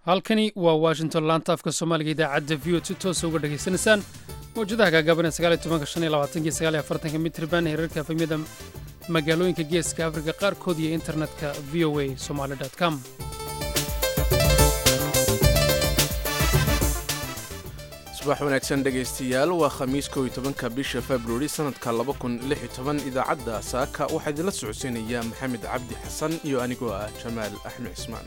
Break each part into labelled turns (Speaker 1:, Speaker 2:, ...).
Speaker 1: halkani waa washington laanta afka soomaaliga idaacadda v o si toosa uga dhegaysanaysaan mawjadaha gaagaaban ee sagaal iyo tobanka shan iyo labaatanki sagaal iyo afartanka mitriban heerarka efemyada magaalooyinka geeska afrika qaarkood iyo internetka v o a somaali com
Speaker 2: subax wanaagsan dhegaystayaal waa khamiis kow iyo tobanka bisha februari sannadka laba kun lix iyo toban idaacadda saaka waxaa idinla socodsiinaya maxamed cabdi xasan iyo anigoo ah jamaal axmed cismaan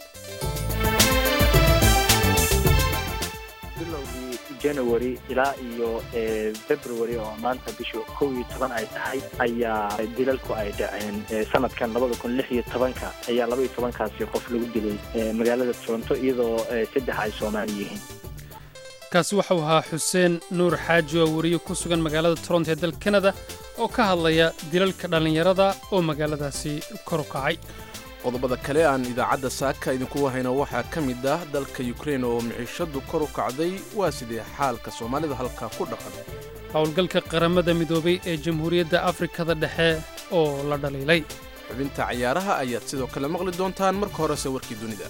Speaker 3: bilowgii january ilaa iyo february oo maanta bisha kow iyo toban ay tahay ayaa dilalku ay dhaceen sanadkan labada kun lix iyo tobanka ayaa laba iyo tobankaasi qof lagu dilay magaalada toronto iyadoo saddex ay soomaali yihiin
Speaker 1: kaasi waxau ahaa xuseen nuur xaaji oo weriye ku sugan magaalada toronto ee dalka kanada oo ka hadlaya dilalka dhallinyarada oo magaaladaasi kor u kacay
Speaker 2: qodobada kale aan idaacadda saaka idinku wahayno waxaa ka mid ah dalka yukrain oo miciishadu kor u kacday waa sidee xaalka soomaalida halkaa ku dhaqan
Speaker 1: howlgalka qaramada midoobay ee jamhuuriyadda afrikada dhexe oo la dhaliilay
Speaker 2: xubinta cayaaraha ayaad sidoo kale maqli doontaan marka horese warkii dunida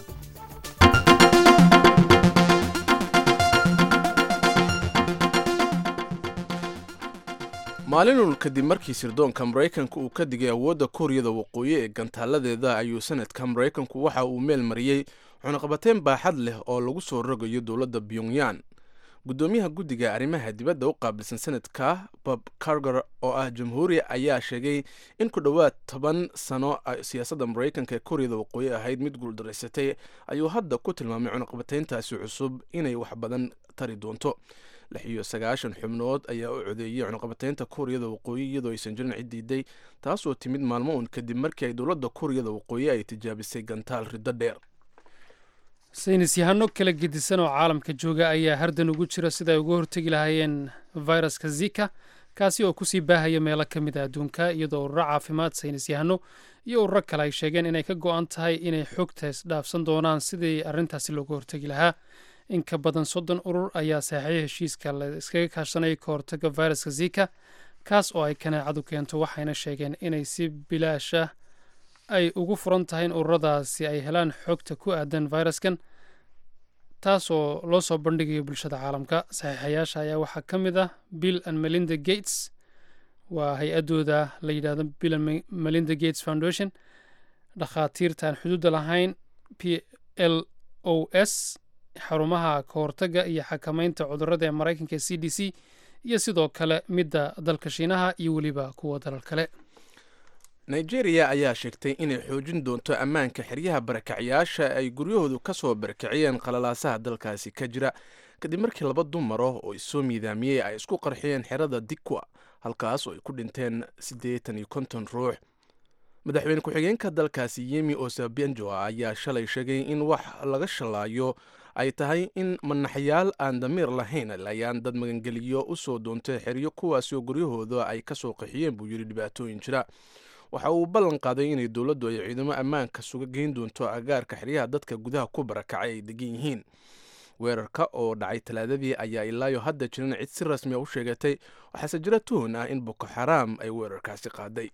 Speaker 2: maalinul kadib markii sirdoonka maraykanka uu ka digay awoodda kuuriyada waqooyi ee gantaaladeeda ayuu sanadka maraykanku waxa uu meel mariyey cunaqabateyn baaxad leh oo lagu soo rogayo dowladda pyongyan guddoomiyaha guddiga arrimaha dibadda u qaabilsan sanadka bob carger oo ah jamhuuri ayaa sheegay in ku dhowaad toban sano siyaasadda maraykanka ee kuuriyada waqooyi ahayd mid guuldaraysatay ayuu hadda ku tilmaamay cunaqabateyntaasi cusub inay wax badan tari doonto lix iyo sagaashan xubnood ayaa u codeeyey cunaqabateynta kuuriyada waqooyi iyadoo aysan jirin cid diiday taasoo timid maalmo uun kadib markii ay dowladda kuuriyada waqooyi ay tijaabisay gantaal riddo dheer
Speaker 1: saynis yahano kala gedisan oo caalamka jooga ayaa hardan ugu jira sida ay uga hortegi lahaayeen viruska zika kaasi oo kusii baahaya meelo ka mid a adduunka iyadoo ururo caafimaad saynis yahano iyo ururo kale ay sheegeen inay ka go-an tahay inay xogta isdhaafsan doonaan sidii arrintaasi looga hortegi lahaa in ka badan soddon urur ayaa saxiixay heshiiska la iskaga kaashanaya ka hortaga viruska zika kaas oo ay kaneecadu keento waxayna sheegeen inay si bilaasha ay ugu furan tahay in ururadaasi ay helaan xogta ku aadan viruskan taas oo loo soo bandhigayo bulshada caalamka saxiixayaasha ayaa waxaa ka mid ah bill and melinda gates waa hay-adooda la yidhahdo bill and melinda gates foundation dhakhaatiirta aan xuduudda lahayn p l o s xarumaha ka hortagga iyo xakamaynta cudurrada ee maraykanka ee c d c iyo sidoo kale midda dalka shiinaha iyo weliba kuwa dalal kale
Speaker 2: nigeria ayaa sheegtay inay xoojin doonto ammaanka xeryaha barakacyaasha ay guryahoodu ka soo barakiciyeen qalalaasaha dalkaasi ka jira kadib markii laba dumaro oo isoo miidaamiyey ay isku qarxiyeen xerada dikwa halkaas oo ay ku dhinteen siddeetan iyo konton ruux madaxweyne ku-xigeenka dalkaasi yemi osabenjo ayaa shalay sheegay in wax laga shalaayo ay tahay in manaxyaal aan damiir lahayn ayaan dad magangeliyo u soo doontay xeryo kuwaasi oo guryahooda ay ka soo qaxiyeen buu yidhi dhibaatooyin jira waxa uu ballan qaaday inay dowladdu ay ciidamo ammaanka suga geyn doonto agaarka xeryaha dadka gudaha ku barakacay ay degan yihiin weerarka oo dhacay talaadadii ayaa ilaayo hadda jirin cid si rasmiya u sheegatay waxaase jira tuhun ah in boko xaraam ay weerarkaasi qaaday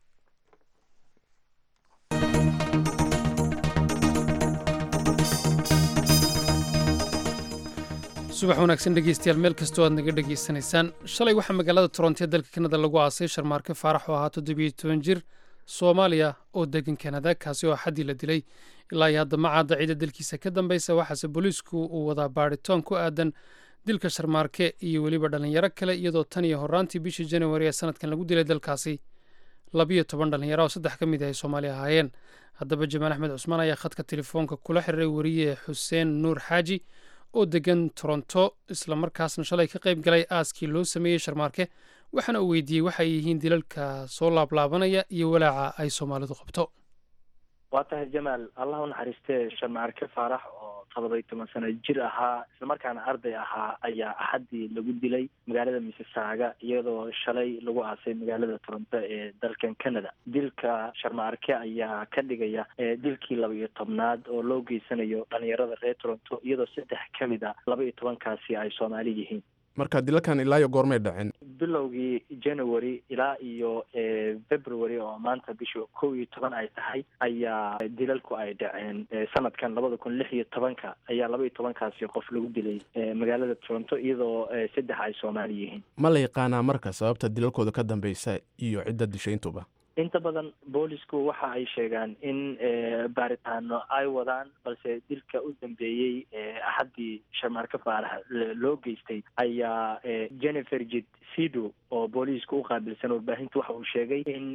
Speaker 1: subax wanaagsan dhegeystayaal meel kastoo aad naga dhegaysanaysaan shalay waxaa magaalada toronto ee dalka kanada lagu aasay sharmaarke faarax oo ahaa toddobiyo toban jir soomaaliya oo degan kanada kaasi oo xaddii la dilay ilaa iyo hadda macaadda ciida dalkiisa ka dambaysa waxaase booliisku uu wadaa baadhitoon ku aadan dilka sharmaarke iyo weliba dhallinyaro kale iyadoo tan iyo horaantii bishii januari ee sanadkan lagu dilay dalkaasi labiyo toban dhallinyaro oo saddex ka mid ah ay soomaaliya ahaayeen haddaba jamaal axmed cusmaan ayaa khadka telefoonka kula xiriiray weriye xuseen nuur xaaji oo degan toronto islamarkaasna shalay ka qayb galay aaskii loo sameeyey sharmaarke waxaana uu weydiiyey waxay yihiin dilalka soo laablaabanaya iyo walaaca ay soomaalidu qabto
Speaker 3: waa tahay jamaal allah u naxariistee sharmaarke faarax oo todoba-iyo toban sano jir ahaa islamarkaana arday ahaa ayaa axaddii lagu dilay magaalada missisaaga iyadoo shalay lagu aasay magaalada toronto ee dalkan canada dilka sharmaarke ayaa ka dhigaya dilkii laba iyo tobnaad oo loo geysanayo dhalinyarada reer toronto iyadoo saddex ka mid a laba iyo tobankaasi ay soomaali yihiin
Speaker 2: marka dilalkan ilaa iyo goormay dhaceen
Speaker 3: bilowgii january ilaa iyo february oo maanta bisha kow iyo toban ay tahay ayaa dilalku ay dhaceen sanadkan labada kun lix iyo tobanka ayaa laba iyo tobankaasi qof lagu dilay magaalada toronto iyadoo saddex ay soomaali yihiin
Speaker 2: ma la yaqaanaa marka sababta dilalkooda ka dambeysa iyo cidda dishayntuba
Speaker 3: inta badan boolisku waxa ay sheegaan in baaritaano ay wadaan balse dilka u dambeeyey axaddii sharmaarka faarax loo geystay ayaa jennifer jid sido oo booliiska u qaabilsan warbaahinta waxa uu sheegay in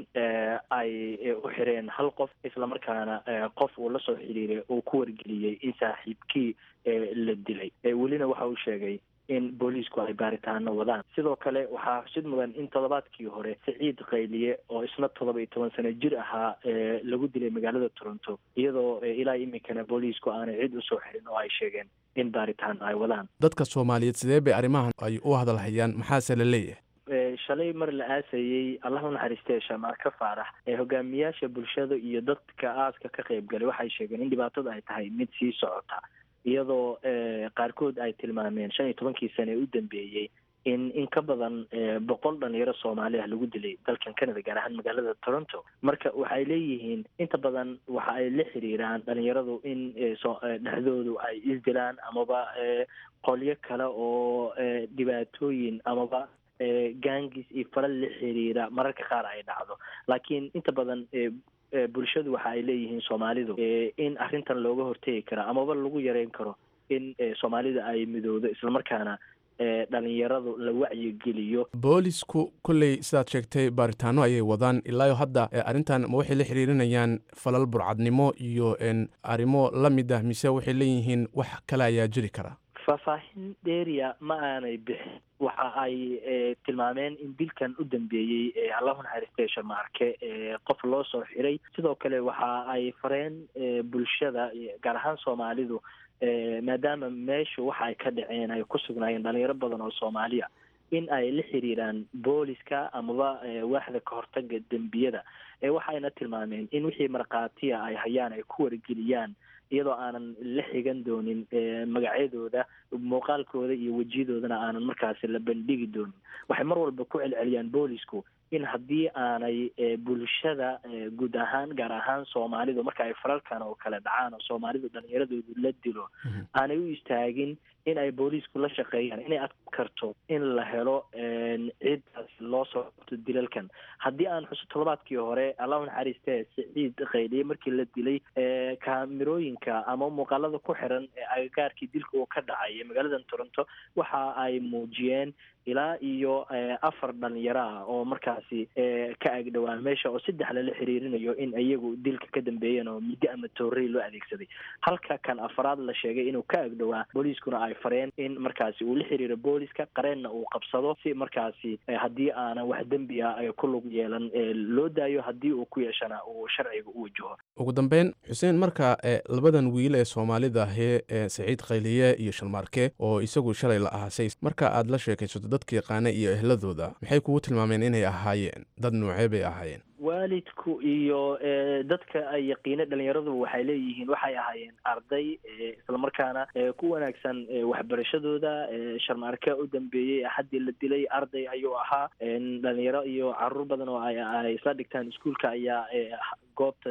Speaker 3: ay u xireen hal qof islamarkaana qof uu la soo xiriiray uu ku wargeliyey in saaxiibkii la dilay welina waxa uu sheegay in booliisku ay baaritaano wadaan sidoo kale waxaa xusid mudan in toddobaadkii hore siciid qayliye oo isna toddoba iyo toban sano jir ahaa lagu dilay magaalada toronto iyadoo ilaa iminkana booliisku aanay cid usoo xirin oo ay sheegeen in baaritaano ay wadaan
Speaker 2: dadka soomaaliyeed sidee bay arrimahan ay u hadalhayaan maxaase la leeyahay
Speaker 3: shalay mar la aasayey allah u naxariistee shamaarka faarax ee hogaamiyaasha bulshada iyo dadka aaska ka qayb galay waxay sheegeen in dhibaatada ay tahay mid sii socota iyadoo qaarkood ay tilmaameen shan iyo tobankii sane ee u dambeeyey in in ka badan boqol dhalinyaro soomaali ah lagu dilay dalkan canada gaar ahaan magaalada toronto marka waxay leeyihiin inta badan waxa ay la xiriiraan dhalinyaradu in dhexdoodu ay isdilaan amaba qolyo kale oo dhibaatooyin amaba gangis iyo falal la xiriira mararka qaar ay dhacdo laakiin inta badan bulshadu waxa ay leeyihiin soomaalidu in arrintan looga hortegi karo amaba lagu yareyn karo in soomaalida ay midowdo islamarkaana dhalinyaradu la wacyigeliyo
Speaker 2: boolisku kolley sidaad sheegtay baaritaano ayay wadaan ilaayo hadda arrintan ma waxay la xiriirinayaan falal burcadnimo iyo arrimo la mid ah mise waxay leeyihiin wax kale ayaa jiri kara
Speaker 3: faahfaahin dheeriya ma aanay bixin waxa ay tilmaameen in dilkan u dambeeyey allahu naxariistay sharmaarke qof loo soo xiray sidoo kale waxa ay fareen bulshada gaar ahaan soomaalidu maadaama meeshu waxa ay ka dhaceen ay ku sugnaayeen dhalinyaro badan oo soomaaliya in ay la xiriiraan booliska amaba waaxda kahortaga dembiyada waxayna tilmaameen in wixii markhaatiya ay hayaan ay ku wargeliyaan iyadoo aanan la xigan doonin magacyadooda muuqaalkooda iyo wejiyadoodana aanan markaasi la bandhigi doonin waxay mar walba ku celceliyaan boolisku in haddii aanay bulshada guud ahaan gaar ahaan soomaalidu marka ay faralkan oo kale dhacaan oo soomaalidu dhalinyaradoodu la dilo aanay u istaagin in ay booliisku la shaqeeyaan inay adku karto in la helo ciidaas loo soo qabto dilalkan haddii aan xuso toddobaadkii hore allahu naxariistee siciid qayliye markii la dilay kaamirooyinka ama muuqaalada ku xiran ee agagaarkii dilka uu ka dhacay magaalada toronto waxa ay muujiyeen ilaa iyo afar dhalinyaro ah oo markaasi ka agdhowaan meesha oo saddex lala xiriirinayo in iyagu dilka ka dambeeyeen oo muddo ama toorey loo adeegsaday halka kan afaraad la sheegay inuu ka agdhowaa booliiskuna ay fareen in markaasi uu la xiriiro booliska qareenna uu qabsado si markaasi haddii aanan wax dembi ah ay ku lug yeelan loo daayo haddii uu ku yeeshana uu sharciga u wajaho
Speaker 2: ugu dambeyn xuseen marka labadan wiil ee soomaalida ahee saciid khayliye iyo shalmaarke oo isagu shalay la ahaasay marka aad la sheekaysato dadka yaqaana iyo ehladooda maxay kugu tilmaameen inay ahaayeen dad noocee bay ahaayeen
Speaker 3: waalidku iyo dadka ay yaqiina dhalinyaradu waxay leeyihiin waxay ahaayeen arday islamarkaana ku wanaagsan waxbarashadooda sharmaarka u dambeeyey axaddii la dilay arday ayuu ahaa dhalinyaro iyo caruur badan oo ay isla dhigtaan iskuolka ayaa goobta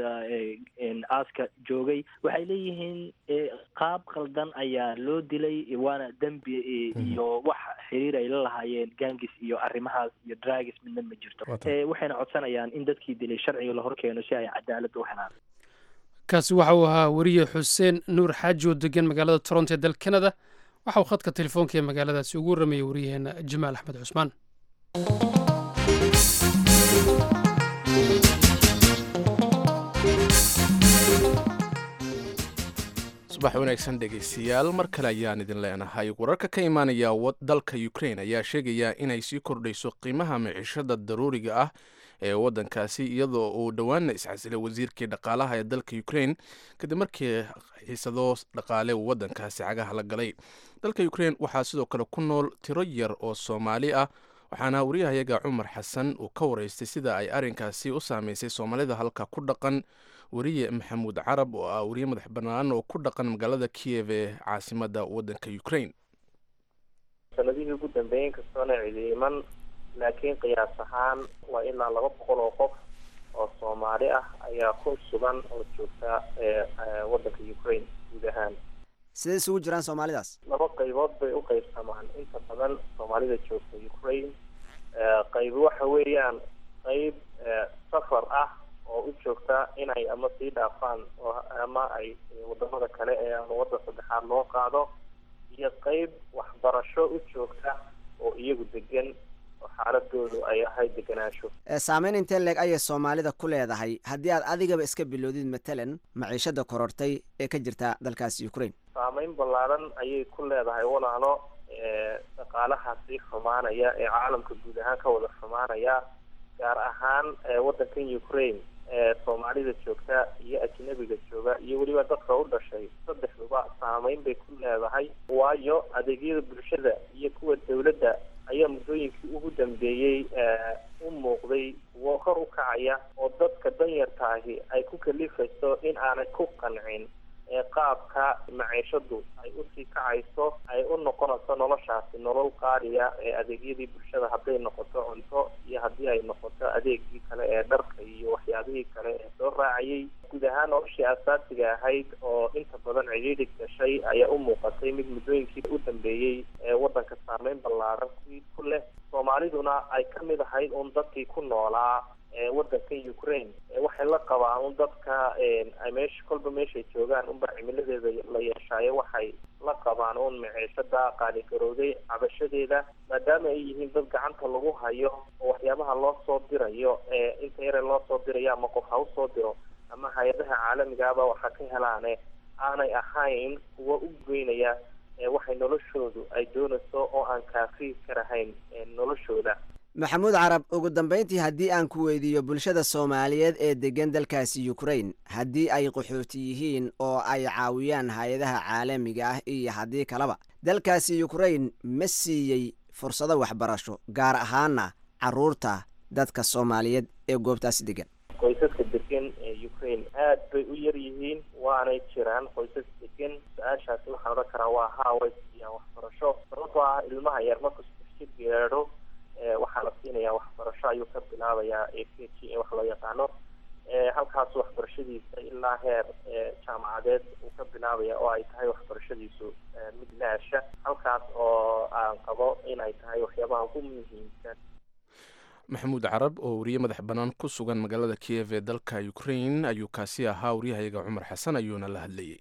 Speaker 3: aaska joogay waxay leeyihiin qaab qaldan ayaa loo dilay waana dembi iyo wax xiriir ay la lahaayeen gangis iyo arrimahaas iyo dragis midna ma jirto waxayna codsanayaan in dadkii dilay sharciga la horkeeno si ay cadaalad u helaan
Speaker 1: kaasi waxa uu ahaa weriye xuseen nuur xaaji oo degan magaalada toronto ee dalka canada waxa uu khadka telefoonka ee magaaladaasi ugu warramayay waryaheena jamaal axmed cusmaan
Speaker 2: subax wanaagsan dhegaystayaal mar kale ayaan idin leenahay wararka ka imaanaya dalka ukrain ayaa sheegaya inay sii kordhayso qiimaha miciishada daruuriga ah ee waddankaasi iyadoo uu dhowaanna iscasilay wasiirkii dhaqaalaha ee dalka ukrain kadib markii xiisado dhaqaale uu waddankaasi cagaha la galay dalka ukrain waxaa sidoo kale ku nool tiro yar oo soomaali ah waxaana wariyahayaga cumar xasan uu ka waraystay sida ay arrinkaasi u saameysay soomaalida halka ku dhaqan weriye maxamuud carab oo ah weriye madax bannaan oo ku dhaqan magaalada kiyev ee caasimada waddanka ukrain
Speaker 4: sanadihii ugu dambeeyey inkastoona cidi iman laakiin qiyaas ahaan waa ilaa laba boqol oo qof oo soomaali ah ayaa ku sugan oo joogta waddanka ukraine guud ahaan
Speaker 5: sidee isugu jiraan soomaalidaas
Speaker 4: laba qaybood bay u qaybsamaan inta badan soomaalida joogta ukraine qaybi waxa weeyaan qayb safar ah oo u joogta inay ama sii dhaafaan ama ay wadamada kale ee ama waddan saddexaad loo qaado iyo qayb waxbarasho u joogta oo iyagu degan oo xaaladoodu ay ahayd deganaansho
Speaker 5: saameyn intee leeg ayay soomaalida ku leedahay haddii aad adigaba iska bilowdid matalan maciishada korortay ee ka jirta dalkaasi ukraine
Speaker 4: saameyn ballaaran ayay ku leedahay walaalo dhaqaalaha sii xumaanaya ee caalamka guud ahaan ka wada xumaanaya gaar ahaan waddankan ukraine soomaalida joogta iyo ajnabiga jooga iyo weliba dadka u dhashay saddexduba saameyn bay ku leedahay waayo adeegyada bulshada iyo kuwa dawladda ayaa muddooyinkii ugu dambeeyey u muuqday kuwo kor u kacaya oo dadka danyartaahi ay ku kalifayso in aanay ku qancin qaabka maciishadu ay usii kacayso ay u noqonayso noloshaasi nolol qaaliya ee adeegyadii bulshada hadday noqoto cunto iyo haddii ay noqoto adeegii kale ee dharka iyo waxyaabihii kale ee soo raacayay guud ahaan noloshii asaasiga ahayd oo inta badan cidhiidhig gashay ayaa u muuqatay mid muddooyinkii u dambeeyey ee waddanka saameyn ballaaran ku leh soomaaliduna ay ka mid ahayd un dadkii ku noolaa waddankan ukraine waxay la qabaan un dadka meesha kolba meeshay joogaan unba cimiladeeda la yeeshaayo waxay la qabaan un maciishada qaaligarowday cabashadeeda maadaama ay yihiin dad gacanta lagu hayo oo waxyaabaha loo soo dirayo inta yare loo soo dirayo ama qof ha usoo diro ama hay-adaha caalamigaaba waxa ka helaane aanay ahayn kuwa u geynaya waxay noloshoodu ay doonayso oo aan kaafi karahayn noloshooda
Speaker 5: maxamuud carab ugu dambayntii haddii aan ku weydiiyo bulshada soomaaliyeed ee degan dalkaasi ukraine haddii ay qaxooti yihiin oo ay caawiyaan hay-adaha caalamiga ah iyo haddii kaleba dalkaasi ukraine ma siiyey fursado waxbarasho gaar ahaana carruurta dadka soomaaliyeed ee goobtaasi degan
Speaker 4: qoysaska degan ee ukraine aad bay u yar yihiin waanay jiraan qoysas degan su-aashaasi waxaan odhan karaa waa haa way siiyaan waxbarasho sababtoo ah ilmaha yar markuu jir gaadho waxaa la siinayaa waxbarasho ayuu ka bilaabayaa a k g in wax loo yaqaano halkaas waxbarashadiisa ilaa heer jaamacadeed uu ka bilaabaya oo ay tahay waxbarashadiisu mid laasha halkaas oo aan qabo in ay tahay waxyaabaha ugu muhiimsan
Speaker 2: maxamuud carab oo wariye madax bannaan ku sugan magaalada kiyev ee dalka ukraine ayuu kaasi ahaa waryahayaga cumar xasan ayuuna la hadlayay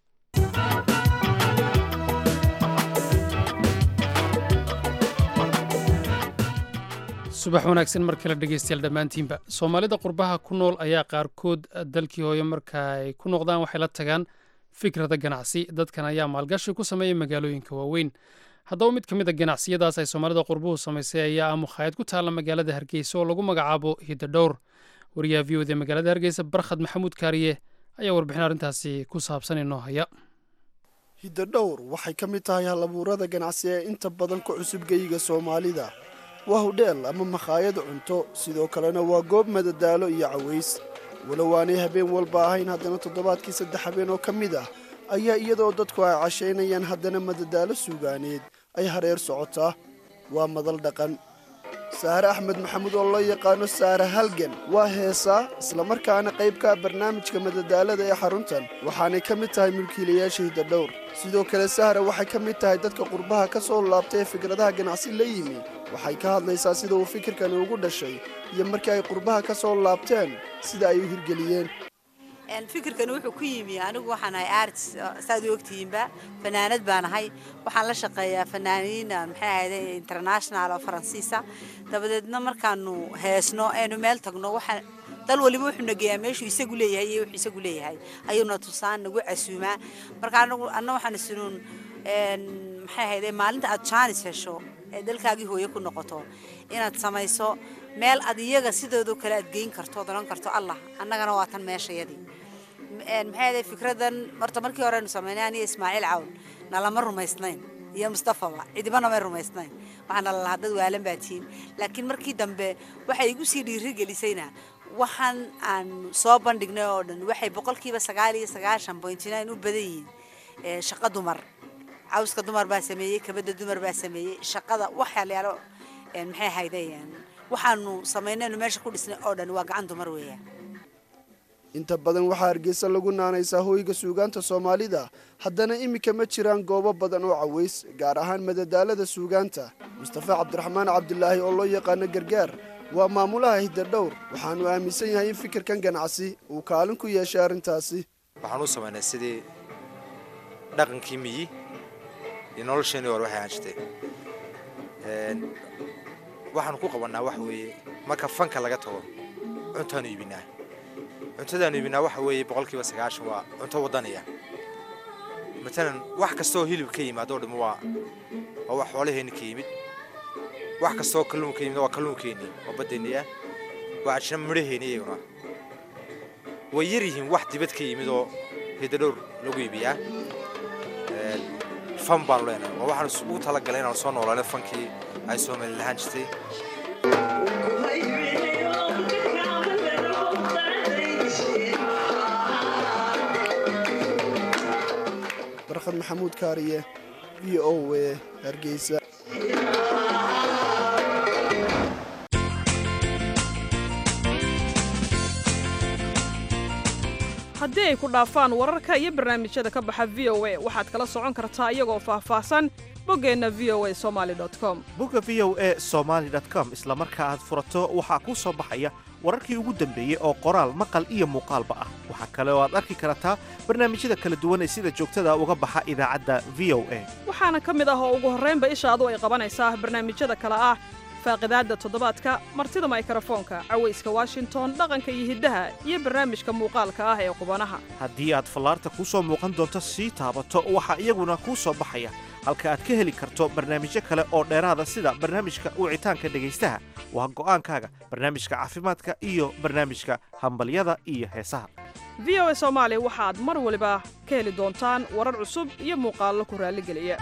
Speaker 1: subax wanaagsan mar kale dhegeystayaal dhammaantiinba soomaalida qurbaha ku nool ayaa qaarkood dalkii hooye marka ay ku noqdaan waxay la tagaan fikrada ganacsi dadkan ayaa maalgashi ku sameeya magaalooyinka waaweyn haddaba mid ka mid a ganacsiyadaas ay soomaalida qurbuhu samaysay ayaa ah mukhaayad ku taalla magaalada hargeysa oo lagu magacaabo hidadhowr wariyaha v o d magaalada hargeysa barkhad maxamuud kaariye ayaa warbixin arrintaasi ku saabsan inoo haya
Speaker 6: hidadhowr waxay ka mid tahay halabuurada ganacsi ee inta badan ku cusub geyiga soomaalida waa hudheel ama makhaayad cunto sidoo kalena waa goob madadaalo iyo caways walow aanay habeen walba ahayn haddana toddobaadkii saddex habeen oo ka mid ah ayaa iyadoo dadku ay cashaynayaan haddana madadaalo suugaaneed ay hareer socotaa waa madal dhaqan saare axmed maxamuud oo loo yaqaano saare halgan waa heesaa islamarkaana qayb ka ah barnaamijka madadaalada ee xaruntan waxaanay ka mid tahay mulkiilayaasha hidadhowr sidoo kale sahra waxay ka mid tahay dadka qurbaha ka soo laabtay ee fikradaha ganacsi la yimi waxay ka hadlaysaa sida uu fikirkani ugu dhashay iyo markii ay qurbaha ka soo laabteen sida ay u hirgeliyeen
Speaker 7: fikirkani wuxuu ku yimi anigu waxaan ahay arts saad u ogtihiinba fanaanad baan ahay waxaan la shaqeeyaa fanaaniin maxay ahayde international oo faransiisa dabadeedna markaanu heesno aynu meel tagno waxaa dal waliba wuxuu nageeyaa meeshuu isagu leeyahay iyo wuxuu isagu leeyahay ayuuna tusaan nagu casuumaa marka anagu anna waxaan isunuun maxay ahayde maalinta aad jaanis hesho ee dalkaagii hooye ku noqoto inaad samayso meel ad iyaga sidoodoo kale aad geyn karto ood odhan karto allah annagana waa tan meeshayadii maxay ahayd fikradan horta markii hore aynu samaynay aniga ismaaciil cawn nalama rumaysnayn iyo mustafaba cidibana may rumaysnayn waxaana lalahaa dad waalan baa tihiin laakiin markii dambe waxay igu sii dhiirigelisayna waxaan aan soo bandhignay oo dhan waxay boqolkiiba sagaal iyo sagaashan point nine u badan yihiin shaqo dumar cawska dumar baa sameeyey kabadda dumar baa sameeyey shaqada waxyaalayaalo maxay ahaydeen waxaanu samaynaynu meesha ku dhisnay oo dhan waa gacan dumar weeyaan
Speaker 6: inta badan waxaa hargeysa lagu naanaysaa hooyga suugaanta soomaalida haddana iminka ma jiraan goobo badan oo caways gaar ahaan madadaalada suugaanta mustafa cabdiraxmaan cabdilaahi oo loo yaqaano gargaar waa maamulaha hiddadhowr waxaanu aaminsan yahay in fikirkan ganacsi uu kaalin ku yeeshay arrintaasi
Speaker 8: waxaan u samaynay sidii dhaqankii miyi iyo nolosheenii hore waxay ahaan jirtay waxaanu ku qabannaa waxa weeye marka fanka laga tago cuntaanu iibinaa cuntadaanu iibinaa waxa weeye boqolkiiba sagaashan waa cunto waddaniya matalan wax kastooo hilib ka yimaado dhimo waa waa wax xoolaheenni ka yimid wax kastooo kalluun ka yimid waa kalluunkeenni waa baddeenni ah waa ajna midhaheenni iyaguna way yar yihiin wax dibad ka yimid oo hidadhowr lagu iibiyaa fan baanu leenahay waa waxaan ugu talagalay inaanu soo noolaano fankii ay soomaali lahaan jirtay
Speaker 6: barkhad maxamuud kaariye v o w hargeysa
Speaker 9: haddii ay ku dhaafaan wararka iyo barnaamijyada ka baxa v o a waxaad kala socon kartaa iyagoo faahfaahsan boggeenna v o a somali com
Speaker 10: bogga v o e somaali com isla marka aad furato waxaa kuu soo baxaya wararkii ugu dambeeyey oo qoraal maqal iyo muuqaalba ah waxaa kale oo aad arki kartaa barnaamijyada kala duwan ee sida joogtada uga baxa idaacadda v o a
Speaker 9: waxaana ka mid ah oo ugu horraynba ishaadu ay qabanaysaa barnaamijyada kale ah faaqidaadda toddobaadka martida maykarafoonka cawayska washington dhaqanka iyo hiddaha iyo barnaamijka muuqaalka ah ee qubanaha
Speaker 10: haddii aad fallaarta kuu soo muuqan doonto sii taabato waxaa iyaguna kuu soo baxaya halka aad ka heli karto barnaamijyo kale oo dheeraada sida barnaamijka wicitaanka dhegaystaha waa go'aankaaga barnaamijka caafimaadka iyo barnaamijka hambalyada iyo heesaha
Speaker 9: v o a soomaali waxaad mar waliba ka heli doontaan warar cusub iyo muuqaallo ku raalligeliya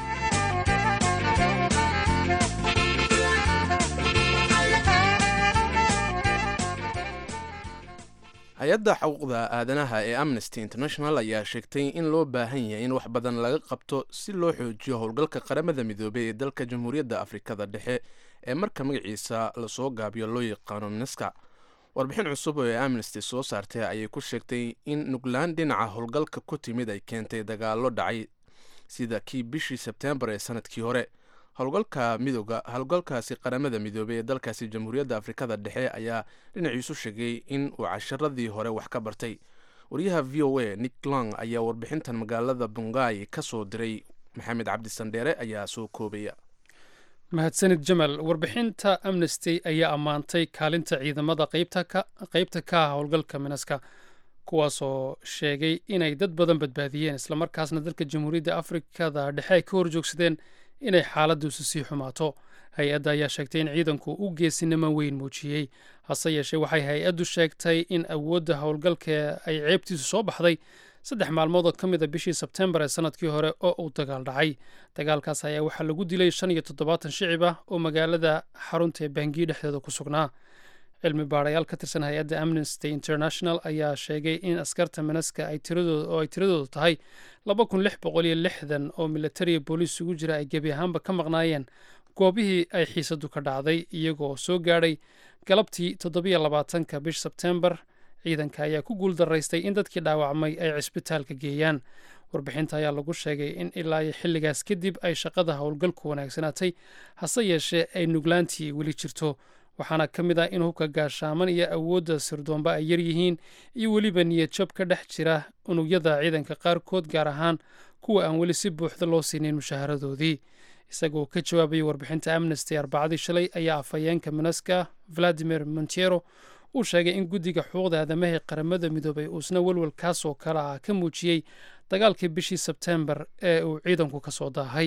Speaker 2: hay-adda xuquuqda aadanaha ee amnesty international ayaa sheegtay in loo baahan yahay in wax badan laga qabto si loo xoojiyo howlgalka qaramada midoobey ee dalka jamhuuriyadda afrikada dhexe ee marka magaciisa lasoo gaabiyo loo yaqaano mineska warbixin cusub oo ee amnesty soo saartay ayay ku sheegtay in nuglaan dhinaca howlgalka ku timid ay keentay dagaallo dhacay sida kii bishii sebtembar ee sanadkii hore howlgalka midooga howlgalkaasi qaramada midoobey ee dalkaasi jamhuuriyadda afrikada dhexe ayaa dhinaciisu sheegay in uu casharadii hore wax ka bartay wariyaha v o a nick long ayaa warbixintan magaalada bungaay ka soo diray maxamed cabdi sandheere ayaa soo koobaya
Speaker 1: mahadsanid jamal warbixinta amnesty ayaa ammaantay kaalinta ciidamada qeybta ka ah howlgalka minaska kuwaasoo sheegay inay dad badan badbaadiyeen islamarkaasna dalka jamhuuriyadda afrikada dhexe ay ka horjoogsadeen inay xaaladduusu sii xumaato hay-adda ayaa sheegtay in ciidanku u geesinimo weyn muujiyey hase yeeshee waxay hay-addu sheegtay in awoodda howlgalka ay ceebtiisu soo baxday saddex maalmood oo ka mid a bishii sebtembar ee sanadkii hore oo uu dagaal dhacay dagaalkaas ayaa waxaa lagu dilay shan iyo toddobaatan shicib ah oo magaalada xarunta ee bangii dhexdeeda ku sugnaa cilmi baarayaal ka tirsan hay-adda amnesty international ayaa sheegay in askarta manaska ay tiradooda oo ay tiradoodu tahay laba kun lix boqol iyo lixdan oo militariya booliis ugu jira ay gebi ahaanba ka maqnaayeen goobihii ay xiisadu ka dhacday iyagoo soo gaadhay galabtii toddobiyo labaatanka bish sebtembar ciidanka ayaa ku guul daraystay in dadkii dhaawacmay ay cisbitaalka geeyaan warbixinta ayaa lagu sheegay in ilaa iyo xilligaas kadib ay shaqada howlgalku wanaagsanaatay hase yeeshee ay nuglaantii weli jirto waxaana ka mid ah in hubka gaashaaman iyo awoodda sirdoomba ay yar yihiin iyo weliba niyad jab ka dhex jira unugyada ciidanka qaarkood gaar ahaan kuwa aan weli si buuxda loo siinin mushaharadoodii isagoo ka jawaabaya warbixinta amnesty arbacadii shalay ayaa afhayeenka minaska valadimir montiero uu sheegay in guddiga xuquuqda aadamaha ee qaramada midoobay uusna welwel kaas oo kale ah ka muujiyey dagaalkii bishii sebtembar ee uu ciidanku ka soo daahay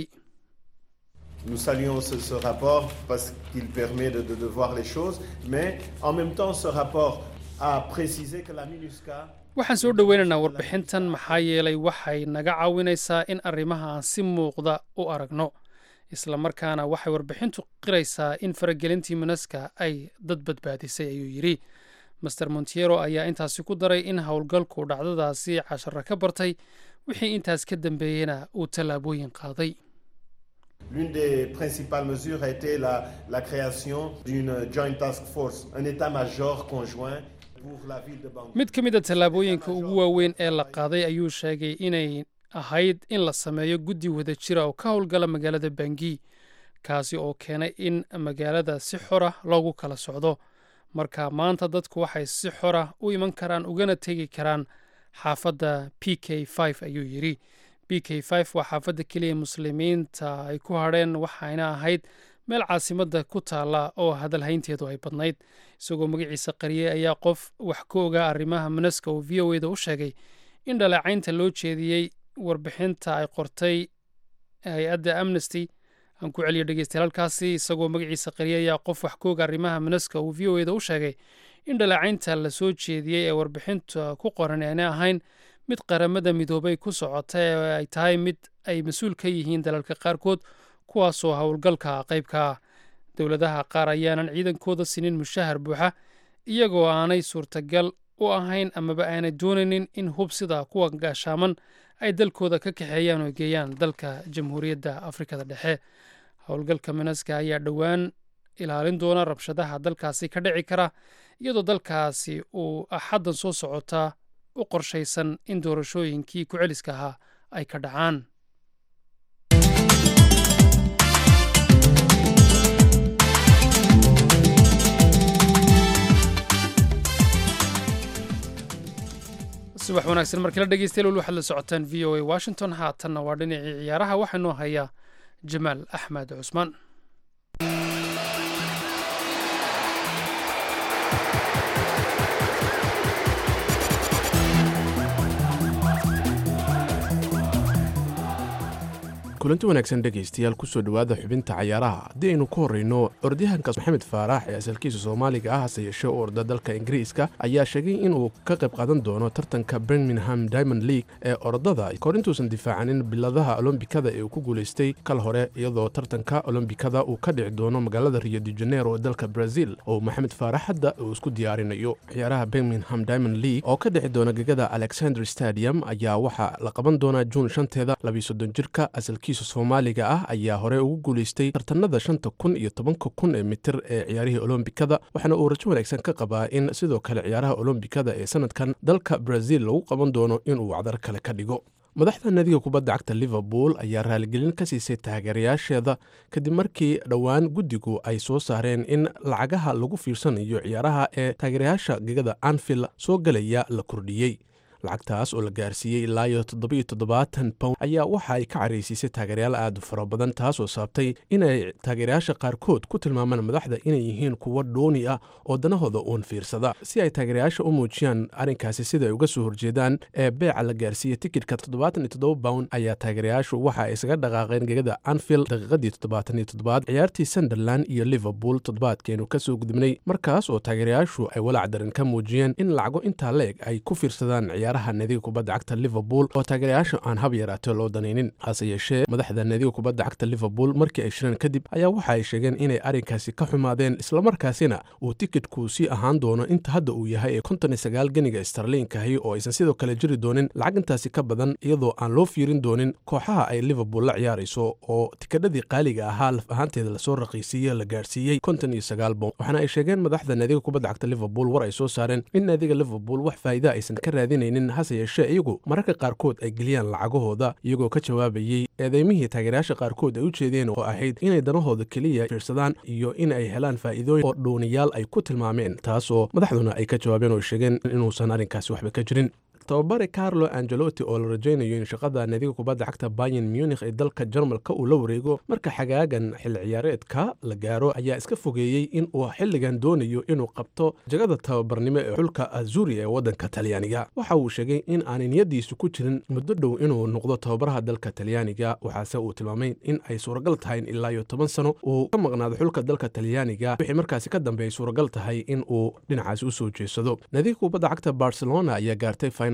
Speaker 11: Nous saluons ce, ce rapport parce qu'il permet de, de, de, voir les choses, mais en même temps, ce rapport a précisé que la MINUSCA.
Speaker 1: waxaan soo dhoweynaynaa warbixintan maxaa yeelay waxay naga caawinaysaa in arrimaha aan si muuqda u aragno isla markaana waxay warbixintu qiraysaa in faragelintii minaska ay dad badbaadisay ayuu yidhi master montiero ayaa intaasi ku daray in howlgalku dhacdadaasi cashara ka bartay wixii intaas ka dambeeyena uu tallaabooyin qaaday
Speaker 11: L'une des principales mesures a été la, la création d'une joint task force, un état-major conjoint pour la ville de Bangui.
Speaker 1: mid ka mid a tallaabooyinka ugu waaweyn ee la qaaday ayuu sheegay inay ahayd in la sameeyo guddi wada jira oo ka howlgala magaalada bangi kaasi oo keenay in magaalada si xora loogu kala socdo marka maanta dadku waxay si xora u iman karaan ugana tegi karaan xaafadda p k ayuu yidhi b k waa xaafadda keliya muslimiinta ay ku hadheen waxayna ahayd meel caasimadda ku taalla oo hadalhaynteedu ay badnayd isagoo magaciisa qariyey ayaa qof wax ka ogaa arrimaha manaska oo v o eda u sheegay in dhaleecaynta loo jeediyey warbixinta ay qortay hay-adda amnesty aan ku celiyo dhegeystayaal halkaasi isagoo magaciisa qariyey ayaa qof wax ka oga arrimaha manaska uu v o eda u sheegay in dhaleecaynta la soo jeediyey ee warbixinta ku qoran aanay ahayn mid qaramada midoobay ku socota ee ay tahay mid ay mas-uul ka yihiin dalalka qaarkood kuwaasoo howlgalka qaybka ah dowladaha qaar ayaanan ciidankooda sinin mushahar buuxa iyagoo aanay suurtagal u ahayn amaba aanay doonaynin in hub sida kuwa gaashaaman ay dalkooda ka kaxeeyaan oo geeyaan dalka jamhuuriyadda afrikada dhexe howlgalka manaska ayaa dhowaan ilaalin doona rabshadaha dalkaasi ka dhici kara iyadoo dalkaasi uu axaddan soo socotaa u qorshaysan in doorashooyinkii ku celiska ahaa ay ka dhacaan subax wanaagsan markala dhegeystayaal weli waxaad la socotaan v o a washington haatanna waa dhinacii ciyaaraha waxaa noo hayaa jamaal axmed cusmaan
Speaker 2: kulanti wanaagsan dhegaystayaal kusoo dhowaada xubinta cayaaraha haddii aynu ku horreyno ordayahanka maxamed faarax ee asalkiisa soomaaliga ah hase yeeshee u orda dalka ingiriiska ayaa sheegay inuu ka qayb qaadan doono tartanka birmingham diamond league ee orodada kahor intuusan difaacanin biladaha olombikada ee uu ku guulaystay kal hore iyadoo tartanka olombikada uu ka dhici doono magaalada rio de janeiro ee dalka brazil oo maxamed faarax hadda uu isku diyaarinayo ciyaaraha birmingham diamond league oo ka dhici doona gegada alexander stadium ayaa waxaa la qaban doonaa juun shanteeda labiyo soddon jirka asalkiisa soomaaliga ah ayaa hore ugu guulaystay tartanada shanta kun iyo tobanka kun ee mitir ee ciyaarihii olombikada waxaana uu rajo wanaagsan ka qabaa in sidoo kale ciyaaraha olombikada ee sanadkan dalka brazil lagu qaban doono inuu wacdar kale ka dhigo madaxda nadiga kubadda cagta liverpool ayaa raaligelin ka siisay taageerayaasheeda kadib markii dhowaan guddigu ay soo saareen in lacagaha lagu fiirsanayo ciyaaraha ee taageerayaasha gegada anfield soo galaya la kordhiyey lacagtaas oo la gaarsiiyey ilaa iyo toddobiyo toddobaatan pound ayaa waxa ay ka caraysiisay taageerayaal aad u fara badan taasoo saabtay inay taageerayaasha qaarkood ku tilmaamaan madaxda inay yihiin kuwo dhooni ah oo danahooda uun fiirsada si ay taageerayaasha u muujiyaan arrinkaasi sida ay uga soo horjeedaan ee beeca la gaarsiiyey tikidhka toddobaatan iyo toddoba pound ayaa taageerayaashu waxa ay isaga dhaqaaqeen gegada anfield daqiiqadii toddobaatan iyo toddobaad ciyaartii sunderland iyo liverpool toddobaadkeenu ka soo gudubnay markaas oo taageerayaashu ay walaac daran ka muujiyeen in lacago intaa leeg ay ku fiirsadaan ciyaaraha nadiga kubadda cagta liverpool oo taageerayaasha aan hab yaraatee loo danaynin hase yeeshee madaxda nadiga kubadda cagta liverpool markii ay shireen kadib ayaa waxa ay sheegeen inay arrinkaasi ka xumaadeen islamarkaasina uu tikidhku sii ahaan doono inta hadda uu yahay ee konton iyo sagaal geniga starliinkahi oo aysan sidoo kale jiri doonin lacag intaasi ka badan iyadoo aan loo fiirin doonin kooxaha ay liverpool la ciyaarayso oo tikadhadii qaaliga ahaa laf ahaanteeda lasoo raqiisiiye la gaarsiiyey konton iyo sagaal bon waxaana ay sheegeen madaxda naadiga kubadda cagta liverpool war ay soo saareen in naadiga liverpool wax faa'iida aysan ka raadinaynin hase yeeshee iyagu mararka qaarkood ay geliyaan lacagahooda iyagoo ka jawaabayey eedeymihii taageerayaasha qaarkood ay u jeedeen oo ahayd inay danahooda keliya fiirsadaan iyo in ay helaan faa'iidooyin oo dhuuniyaal ay ku tilmaameen taasoo madaxduna ay ka jawaabeen oo sheegeen inuusan arrinkaasi waxba ka jirin tababare carlo angelotti oo la rajaynayo in shaqada naadiga kubadda cagta bayan munikh ee dalka jarmalka uu la wareego marka xagaagan xilli ciyaareedka la gaaro ayaa iska fogeeyey in uu xilligan doonayo inuu qabto jagada tababarnimo ee xulka azuri ee waddanka talyaaniga waxa uu sheegay in aanay niyadiisu ku jirin muddo dhow inuu noqdo tababaraha dalka talyaaniga waxaase uu tilmaamay in ay suuragal tahay in ilaa iyo toban sano uu ka maqnaado xulka dalka talyaaniga wixii markaasi ka dambeey suuragal tahay in uu dhinacaasi u soo jeesado naadiga kubadda cagta barcelona ayaa gaartay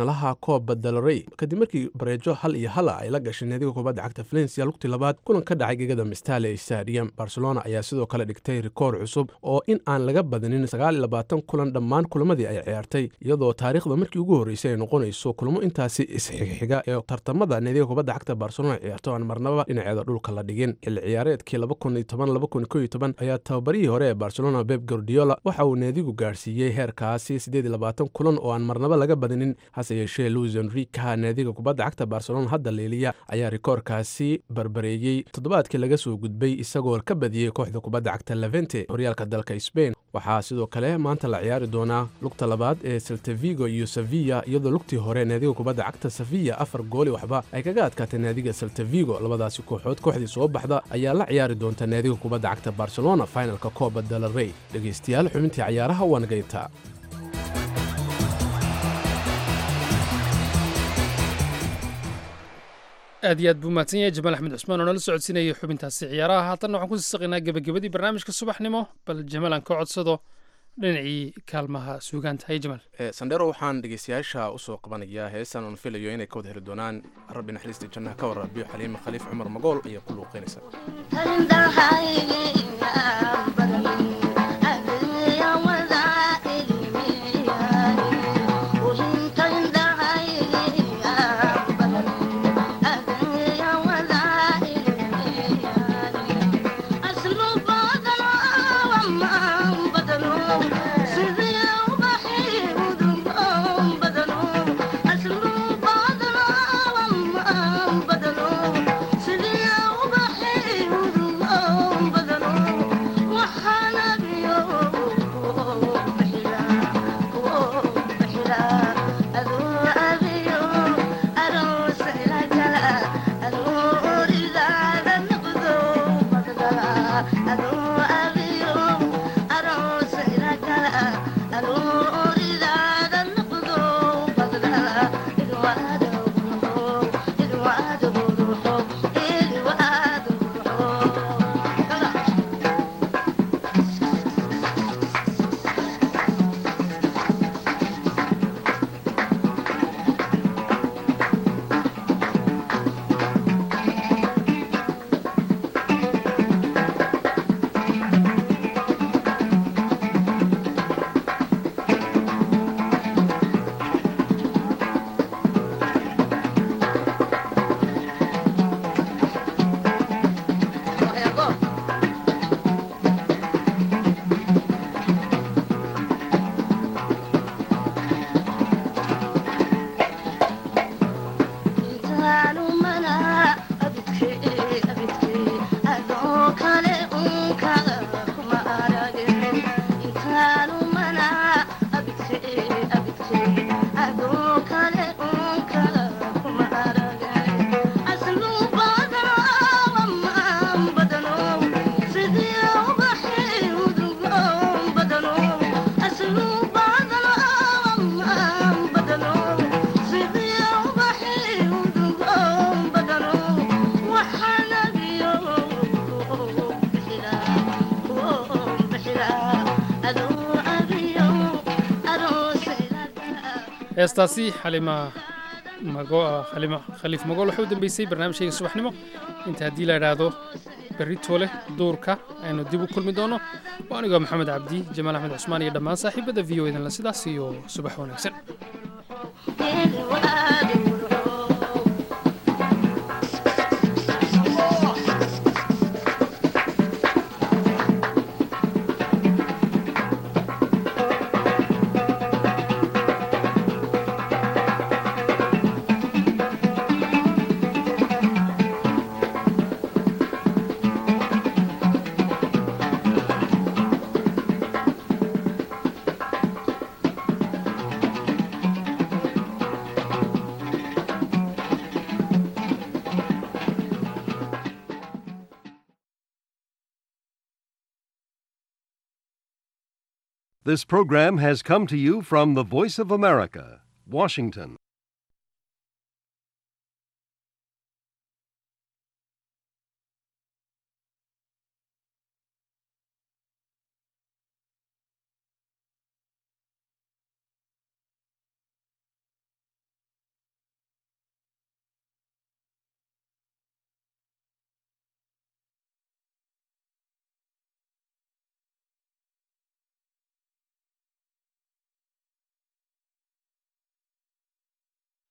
Speaker 2: faynalaha kooba dalrey kadib markii bareejo hal iyo hala ay la gashay naadiga kubadda cagta valencia lugtii labaad kulan ka dhacay gegada mistale stadium barcelona ayaa sidoo kale dhigtay rikoor cusub oo in aan laga badinin sagaal iyo labaatan kulan dhammaan kulamadii ay ciyaartay iyadoo taariikhda markii ugu horreysay ay noqonayso kulamo intaasi isxigxiga ee tartamada naadiga kubadda cagta barcelona ciyaarto aan marnaba dhinaceeda dhulka la dhigin xilli ciyaareedkii ayaa tababarihii hore ee barcelona beb gordiola waxa uu naadigu gaarsiiyey heerkaasi siddeed iyo labaatan kulan oo aan marnaba laga badinin hase yeeshee luis enrika naadiga kubadda cagta barcelona hadda leeliya ayaa rikoorkaasi barbareeyey toddobaadkii laga soo gudbay isagoo ka badiyey kooxda kubadda cagta levente horyaalka dalka sbain waxaa sidoo kale maanta la ciyaari doonaa lugta labaad ee seltavigo iyo sevilla iyadoo lugtii hore naadiga kubadda cagta sevilla afar gooli waxba ay kaga adkaatay naadiga seltavigo labadaasi kooxood kooxdii soo baxda ayaa la ciyaari doonta naadiga kubadda cagta barcelona finalka kooba dalarey dhegaystayaal xubintii cayaaraha waa nagayntaa
Speaker 1: aad iyo aad buu mahadsan yahay jamaal axmed cusmaan oo nala socodsiinayay xubintaasi ciyaaraha haatanna waxaan kusii saqaynaa gebagabadii barnaamijka subaxnimo bal jamaal aan ka codsado dhinacii kaalmaha suugaanta hay jamaal
Speaker 2: sandhero waxaan dhegeystayaasha usoo qabanayaa heestan oon filayo inay ka wada heli doonaan rabbi naxariista jannaha ka waraabiyo xaliime khaliif cumar magool ayaa ku luuqeynaysa
Speaker 1: heestaasi xalima xalima khaliif magool waxay u dambeysay barnaamijkayga subaxnimo inta haddii la idhaahdo berri toole duurka aynu dib u kulmi doono waa anigoo maxamed cabdi jamaal axmed cusmaan iyo dhammaan saaxiibada v o edanla sidaas iyo subax wanaagsan
Speaker 12: This program has come to you from the Voice of America, Washington.